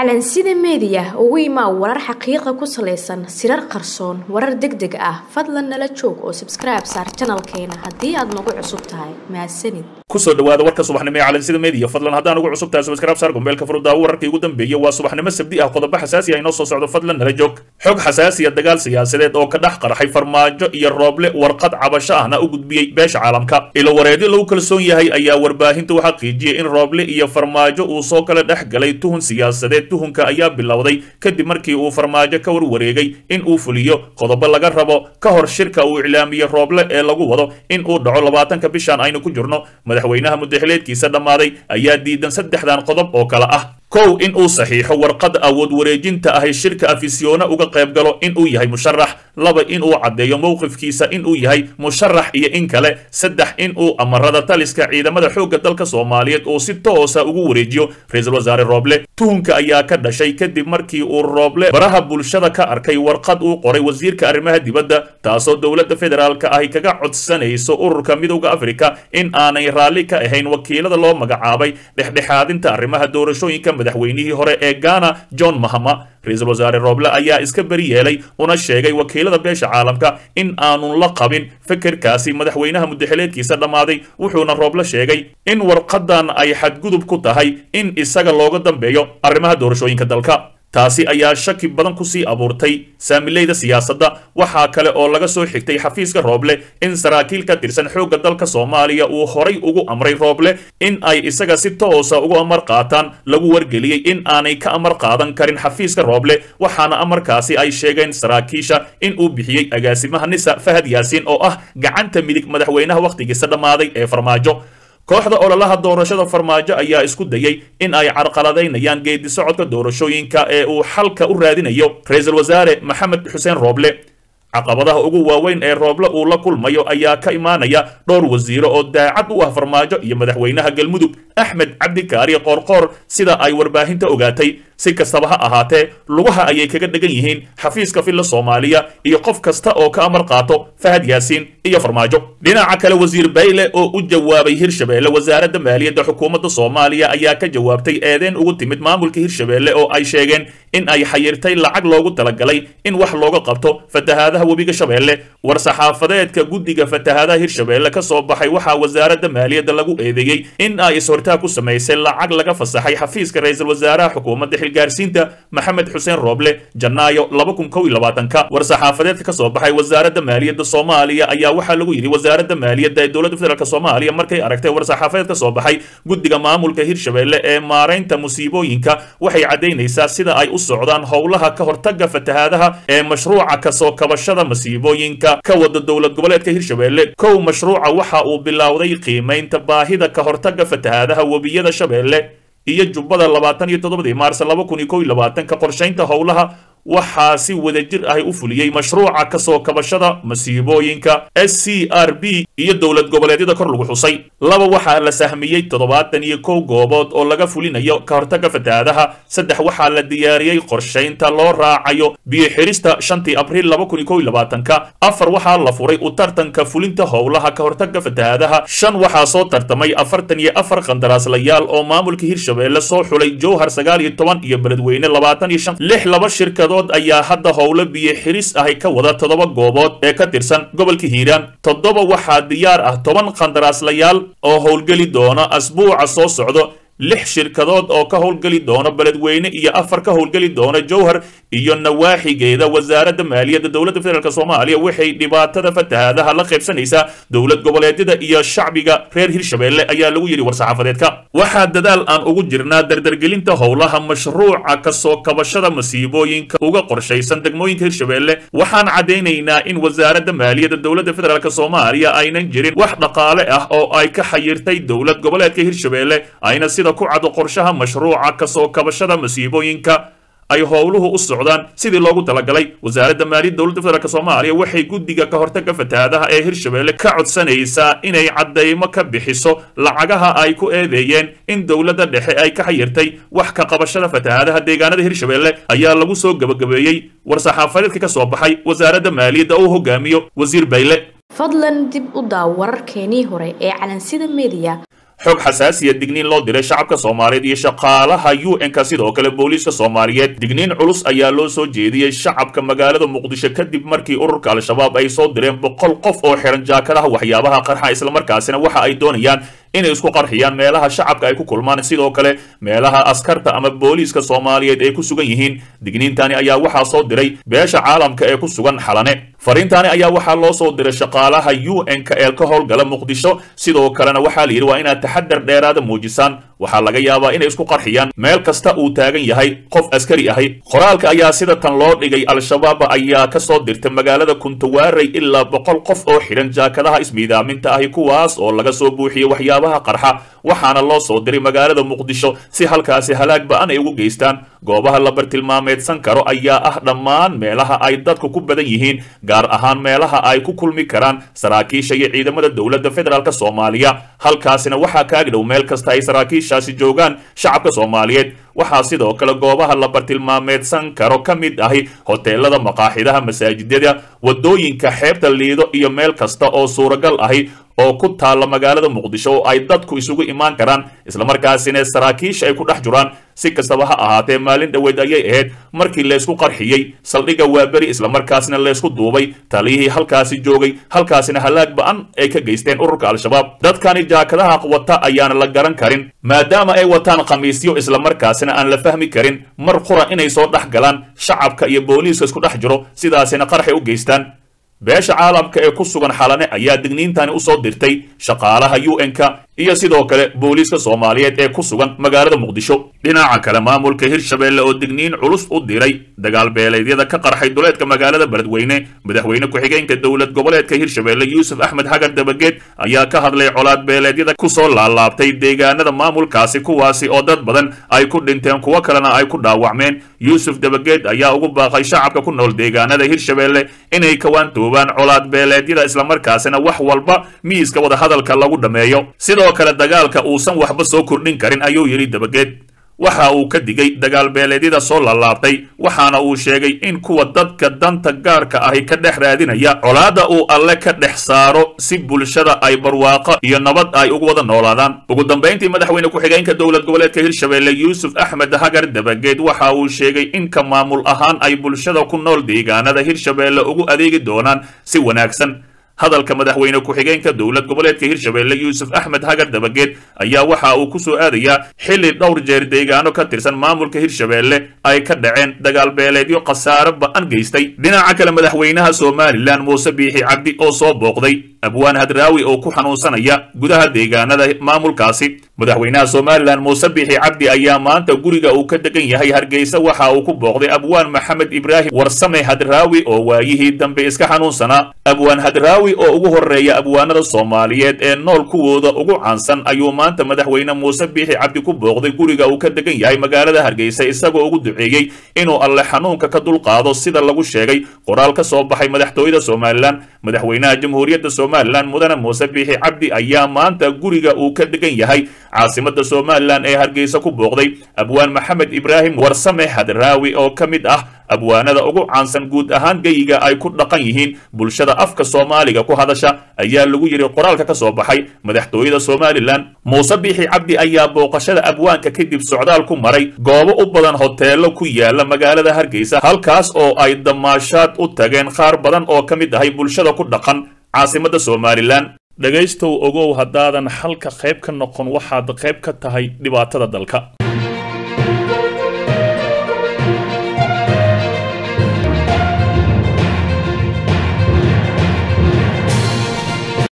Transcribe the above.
calansida meediya ugu imaa warar xaqiiqa ku salaysan sirar qarsoon warar deg deg ah fadlan nala joog oo sabskribe saar janalkeena haddii aad nagu cusub tahay mahadsanid kusoo dhawaada warka subaxnimo ee calansida media fadlan haddaan ugu cusub tahay subscribe saar gombeelka furudaawo wararkii ugu dambeeyey waa subaxnimo sabdi ah qodobo xasaasi ah inoo soo socdo fadlan nala joog xog xasaasiya dagaal siyaasadeed oo ka dhex qarxay farmaajo iyo rooble warqad cabasho ahna u gudbiyey beesha caalamka ilo wareedyo lagu kalsoon yahay ayaa warbaahinta u xaqiijiyey in rooble iyo farmaajo uu soo kala dhex galay tuhun siyaasadeed tuhunka ayaa bilowday kadib markii uu farmaajo ka warwareegay in uu fuliyo qodobo laga rabo ka hor shirka uu iclaamiyey rooble ee lagu wado in uu dhaco labaatanka bishan aynu ku jirno madaxweynaha mudaxileedkiisa dhammaaday ayaa diidan saddexdan qodob oo kale ah kow in uu saxiixo warqad awood wareejinta ahay shirka afisyoona uga qayb galo in uu yahay musharax laba in uu caddeeyo mowqifkiisa in uu yahay musharax iyo in kale saddex in uu amarada taliska ciidamada xoogga dalka soomaaliyeed uu si toosa ugu wareejiyo ra-iisul wasaare rooble tuhunka ayaa ka dhashay kadib markii uu rooble baraha bulshada ka arkay warqad uu qoray wasiirka arrimaha dibadda taasoo dowladda federaalka ahi kaga codsanayso ururka midowda afrika in aanay raalli ka ahayn wakiilada loo magacaabay dhexdhexaadinta arrimaha doorashooyinka madaxweynihii hore ee ghana john mahama ra-iisul wasaare rooble ayaa iska beri yeelay una sheegay wakiilada beesha caalamka in aanun la qabin fikirkaasi madaxweynaha mudaxileedkiisa dhammaaday wuxuuna rooble sheegay in warqadan ay xadgudub ku tahay in isaga looga dambeeyo arrimaha doorashooyinka dalka taasi ayaa shaki badan kusii abuurtay saamileyda siyaasadda waxaa kale oo laga soo xigtay xafiiska rooble in saraakiil ka tirsan xoogga dalka soomaaliya uu horay ugu amray rooble in ay isaga si toosa ugu amar qaataan lagu wargeliyey in aanay ka amar qaadan karin xafiiska rooble waxaana amarkaasi ay sheegeen saraakiisha in uu bixiyey agaasimaha nisa fahad yaasiin oo ah gacanta midig madaxweynaha wakhtigiisa dhammaaday ee farmaajo kooxda ololaha doorashada farmaajo ayaa isku dayey in ay carqaladaynayaan geedi socodka doorashooyinka ee uu xalka u raadinayo ra-iisul wasaare maxamed xuseen rooble caqabadaha ugu waaweyn ee rooble uu la kulmayo ayaa ka imaanaya dhowr wasiiro oo daacad u ah farmaajo iyo madaxweynaha galmudug axmed cabdikaari qoorqoor sida ay warbaahinta ogaatay si kastaba ha ahaatee lugaha ayay kaga dhegan yihiin xafiiska filla soomaaliya iyo qof kasta oo ka amar qaato fahad yaasiin iyo farmaajo dhinaca kale wasiir bayle oo u jawaabay hirshabeelle wasaaradda maaliyadda xukuumadda soomaaliya ayaa ka jawaabtay eedeen ugu timid maamulka hirshabeelle oo ay sheegeen in ay xayirtay lacag loogu talagalay in wax looga qabto fatahaadaha webiga shabeelle war-saxaafadeedka guddiga fatahaadaha hirshabeelle ka soo baxay waxaa wasaaradda maaliyadda lagu eedeeyey in ay is-hortaag ku samaysay lacag laga fasaxay xafiiska ra-iisul wasaaraha xukuumadda xilgaarsiinta maxamed xuseen rooble janaayo laba kun kow iyo labaatanka war-saxaafadeedka ka soo baxay wasaaradda maaliyadda soomaaliya ayaa waxaa lagu yidhi wasaaradda maaliyadda ee dowladda federaalk soomaaliya markay aragtay war-saxaafadeed ka soo baxay guddiga maamulka hirshabeelle ee maaraynta musiibooyinka waxay caddaynaysaa sida ay u socdaan howlaha ka hortagga fatahaadaha ee mashruuca kasoo kabashada masiibooyinka ka wada dowlad goboleedka hirshabeelle kow mashruuca waxa uu bilowday qiimaynta baahida ka hortagga fatahaadaha webiyada shabeelle iyo jubbada labaatan iyo toddobadii maars laba kun iyo kow iyo labaatanka qorshaynta howlaha waxaa si wadajir ahi u fuliyey mashruuca kasoo kabashada masiibooyinka s c r b iyo dowlad goboleedyada kor lagu xusay laba waxaa la sahmiyey toddobaatan iyo kow goobood oo laga fulinayo ka hortagga fatahaadaha saddex waxaa la diyaariyey qorshaynta loo raacayo biyo xirista shantii abriil laba kun iyo kow iyo labaatanka afar waxaa la furay u tartanka fulinta howlaha ka hortagga fatahaadaha shan waxaa soo tartamay afartan iyo afar qandaraaslayaal oo maamulka hirshabeelle soo xulay jowhar sagaal iyo toban iyo beledweyne labaatan iyo shan lix laba shirkado ayaa hadda howlo biyo xiris ahi ka wada toddoba goobood ee ka tirsan gobolka hiiraan toddoba waxaa diyaar ah toban qandaraaslayaal oo howlgeli doona asbuuca soo socdo lix shirkadood oo ka howlgeli doona beledweyne iyo afar ka howlgeli doona jowhar iyo nawaaxigeeda wasaaradda maaliyadda dowladda federaalk soomaaliya waxay dhibaatada fatahaadaha la qaybsanaysaa dowlad goboleedyada iyo shacbiga reer hirshabeelle ayaa lagu yidhi war-saxaafadeedka waxaa dadaal aan ugu jirnaa dardargelinta howlaha mashruuca kasoo kabashada masiibooyinka uga qorshaysan degmooyinka hirshabeelle waxaan caddaynaynaa in wasaaradda maaliyadda dowladda federaalk soomaaliya aynan jirin wax dhaqaale ah oo ay ka xayirtay dowlad goboleedka hirshabeelle ayna sida ku cado qorshaha mashruuca kasoo kabashada masiibooyinka ay howluhu u socdaan sidii loogu talagalay wasaaradda maaliyadda dowladda federaalk soomaaliya waxay guddiga ka hortagga fatahaadaha ee hirshabeelle ka codsanaysaa inay caddaymo ka bixiso lacagaha ay ku eedeeyeen in dowladda dhexe ay ka xayirtay wax ka qabashada fatahaadaha deegaanada hirshabeelle ayaa lagu soo gebagabeeyey war-saxaafadeedka ka soo baxay wasaaradda maaliyadda uu hogaamiyo wasiir bayle fadlan dib u daaw wararkeenii hore ee calansida meediya xog xasaasiya digniin loo diray shacabka soomaaliyeed iyo shaqaalaha u n-ka sidoo kale booliiska soomaaliyeed digniin culus ayaa loo soo jeediyey shacabka magaalada muqdisho kadib markii ururka al-shabaab ay soo direen boqol qof oo xiran jaakadaha waxyaabaha qarxa islamarkaasina waxa ay doonayaan inay isku qarxiyaan meelaha shacabka ay ku kulmaan sidoo kale meelaha askarta ama booliiska soomaaliyeed ay ku sugan yihiin digniintani ayaa waxaa soo diray beesha caalamka ee ku sugan xalane fariintaani ayaa waxaa loo soo diray shaqaalaha u n-ka ee ka howlgala muqdisho sidoo kalena waxaa la yidhi waa inaad taxadar dheeraada muujisaan waxaa laga yaabaa inay isku qarxiyaan meel kasta uu taagan yahay qof askari ahi qoraalka ayaa sida tan loo dhigay al-shabaab ayaa ka soo dirtay magaalada kuntawaarey ilaa boqol qof oo xidhan jaakadaha ismiidaaminta ahi kuwaas oo laga soo buuxiyey waxyaabaha qarxa waxaana loo soo diray magaalada muqdisho si halkaasi halaag ba-an ay ugu geystaan goobaha la bartilmaameedsan karo ayaa ah dhammaan meelaha ay dadku ku badan yihiin gaar ahaan meelaha ay ku kulmi karaan saraakiisha iyo ciidamada dowladda federaalk soomaaliya halkaasina waxaa kaag dhow meel kasta ay saraakiishaasi joogaan shacabka soomaaliyeed waxaa sidoo kale goobaha la bartilmaameedsan karo ka mid ahi hoteelada maqaaxidaha masaajidada wadooyinka xeebta liido iyo meel kasta oo suuragal ahi oo ku taalla magaalada muqdisho oo ay dadku isugu imaan karaan islamarkaasina saraakiisha ay ku dhex juraan si kastaba ha ahaatee maalin dhoweed ayay ahayd markii laysku qarxiyey saldhigga waaberi islamarkaasina laysku duubay taliyihii halkaasi joogay halkaasina halaag ba-an ay ka geysteen ururka al-shabaab dadkani jaakadaha wata ayaana la garan karin maadaama ay wataan khamiisyo islamarkaasina aan la fahmi karin mar qura inay soo dhex galaan shacabka iyo booliiska isku dhex jiro sidaasina qarxay u geystaan beesha caalamka ee ku sugan xalane ayaa digniintani usoo dirtay shaqaalaha u n-ka iyo sidoo kale booliiska soomaaliyeed ee ku sugan magaalada muqdisho dhinaca kale maamulka hirshabeelle oo digniin culus u diray dagaal beeleedyada ka qarxay duleedka magaalada beledweyne madaxweyne ku-xigeenka dowlad goboleedka hirshabeelle yuusuf axmed xagar dabageed ayaa ka hadlay colaad beeleedyada kusoo laalaabtay deegaanada maamulkaasi kuwaasi oo dad badan ay ku dhinteen kuwo kalena ay ku dhaawacmeen yuusuf dabageed ayaa ugu baaqay shacabka ku nool deegaanada hirshabeelle inay kawaantoobaan colaad beeleedyada islamarkaasina wax walba miiska wadahadalka lagu dhammeeyo sidoo kale dagaalka uusan waxba soo kordhin karin ayuu yidhi dabageed waxa uu ka digay dagaal beeleedyada soo laalaabtay waxaana uu sheegay in kuwa dadka danta gaarka ahi ka dhex raadinaya colaadda uu alle ka dhex saaro si bulshada ay barwaaqo iyo nabad ay ugu wada noolaadaan ugu dambayntii madaxweyne ku-xigeenka dowlad goboleedka hirshabeelle yuusuf axmed hagar dabageed waxa uu sheegay in ka maamul ahaan ay bulshada ku nool deegaanada hirshabeelle ugu adeegi doonaan si wanaagsan hadalka madaxweyne ku-xigeenka dowlad goboleedka hirshabeelle yuusuf axmed hagar dabageed ayaa waxa uu ku soo aadayaa xilli dhowr jeer deegaano ka tirsan maamulka hirshabeelle ay ka dhaceen dagaal beeleedyo khasaare ba-an geystay dhinaca kale madaxweynaha somalilan muuse biixi cabdi oo soo booqday abwaan hadraawi oo ku xanuunsanaya gudaha deegaanada maamulkaasi madaxweynaha somalilan muuse biixi cabdi ayaa maanta guriga uu ka degan yahay hargeysa waxa uu ku booqday abwaan maxamed ibraahim warsame hadraawi oo waayihii dambe iska xanuunsanaa abwaan hadraawi oo ugu horeeya abwaanada soomaaliyeed ee nool kuwooda ugu caansan ayuu maanta madaxweyne muuse biixi cabdi ku booqday guriga uu ka degan yahay magaalada hargeysa isagoo ugu duceeyey inuu alle xanuunka ka dulqaado sida lagu sheegay qoraal ka soo baxay madaxtooyada somalilan madaxweynaha jamhuuriyadda somalilan mudane muuse biixi cabdi ayaa maanta guriga uu ka degan yahay caasimada somalilan ee hargeysa ku booqday abwaan maxamed ibraahim warsame hadraawi oo ka mid ah abwaanada ugu caansan guud ahaan geyiga ay ku dhaqan yihiin bulshada afka soomaaliga ku hadasha ayaa lagu yidhi qoraalka ka soo baxay madaxtooyada somalilan muuse biixi cabdi ayaa booqashada abwaanka kadib socdaal ku maray goobo u badan hoteelo ku yaala magaalada hargeysa halkaas oo ay damaashaad u tageen qaar badan oo ka mid ahay bulshada ku dhaqan caasimada somalilan dhegaystow ogow haddaadan xalka qayb ka noqon waxaad qayb ka tahay dhibaatada dalka